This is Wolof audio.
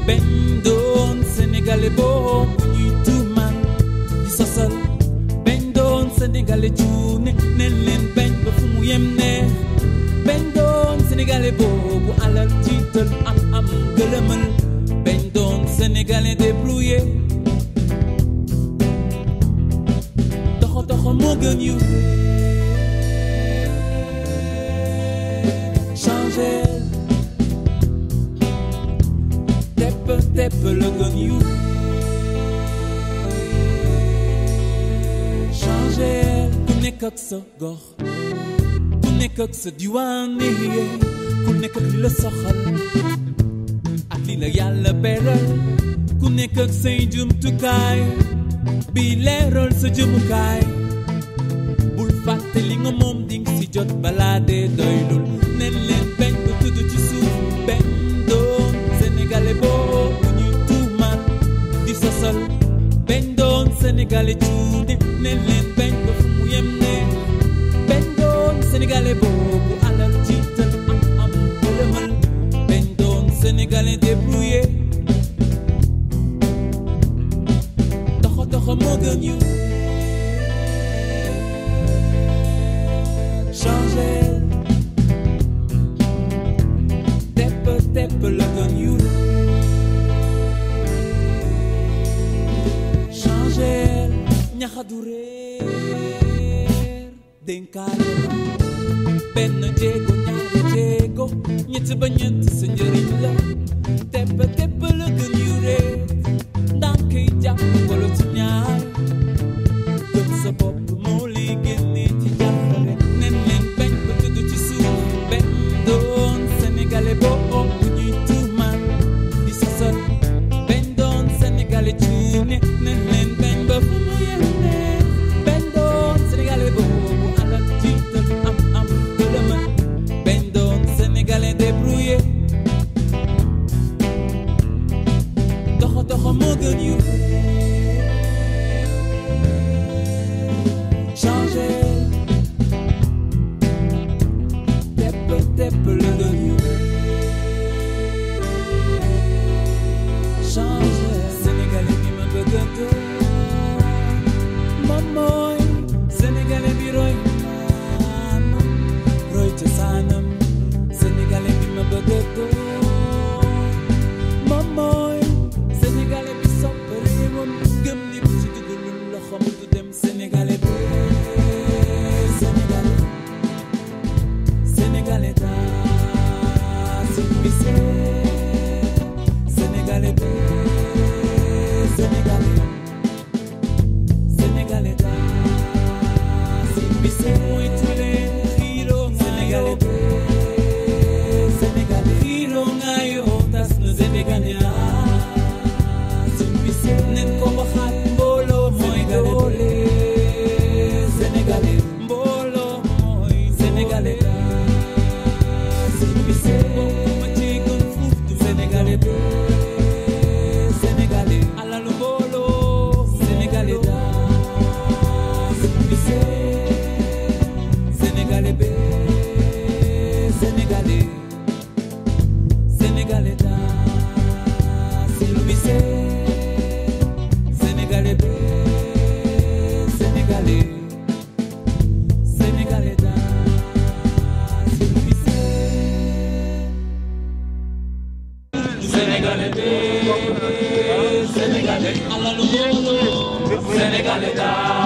bañ doon sénégalais boo ñuy tuumaan di sosal bañ doon sénégalais cuune nen leen bañ ba fu mu yem neex bañ doon sénégalais boobu alal jiital am am gëlëmal bañ doon sénégalais débrouillé doxo doxo moo gën yu changer tepp tepp la gën yu changer ku nekk ak sa gox ku nekk ak sa diwaan yee ku nekk ak li la soxal ak li la yàlla beral ku nekk ak say jumtukaay bi leeral sa jëmukaay bul fàtte li nga moom ding si jot balaa dee doylul nen leen bañ ba tudd ci suuf benn doon sénégalais boo bu ñuy tuumaat di sosal benn doon sénégalais cuune nen leen bañ ba fu mu yem ne benn doon sénégalais boobu alal jiital am am gërëmal benn doon sénégalais débrouillé doxo doxo moo gën yu changer tepp tepp la gën yu changer ñaxadu réer dénkaane la benn jéego ñaari jéego ñett ba ñett sa njëriñ la tepp tepp la gën yu réer ndànk yi jàpp wala ci ñaar gëm sa bopp moo lay génne ci jàppale nen leen bañ ba tudd ci suuf benn doon sénégalais boo bu ñuy tuumaan di sosal benn doon sénégalais cuune nen leen bañ ba fu mu yemne benn doon sénégalais boobu alal jiital am am gëlëmal benn doon sénégalais débrouillé doxo doxo moo gën yu changer tepp tepp la gën yu changer sénégalais bi ma bëgg a doon moom mooy sénégalais bi roy maamam roy cosaanam sénégalais bi ma bëgg a doon moom mooy sénégalais bi sopp réewam gëm ni bu ci dugalul loxoom du dem sénégalais bi sénégalais sénégalais daa simbise sénégalais bi sénégalais sénégalais daa simbise mooy tule xiiro sénégalais bi sénégalais xiiro ngaayoo tas na sénégalais simbise nen ko waxaat mbooloo mooy doole sénégalais mbooloo mooy sénégalais simbise ma ci gën fuuf du sénégalais bi sénégalais alalu mbooloo sénégalais daa simbise sénégalais bi sénégalais sénégalais daa simbise sénégalais bi sénégalais sénégalais daa simbise sénégalais bi sénégalais alalu mbooloo sénégalais daa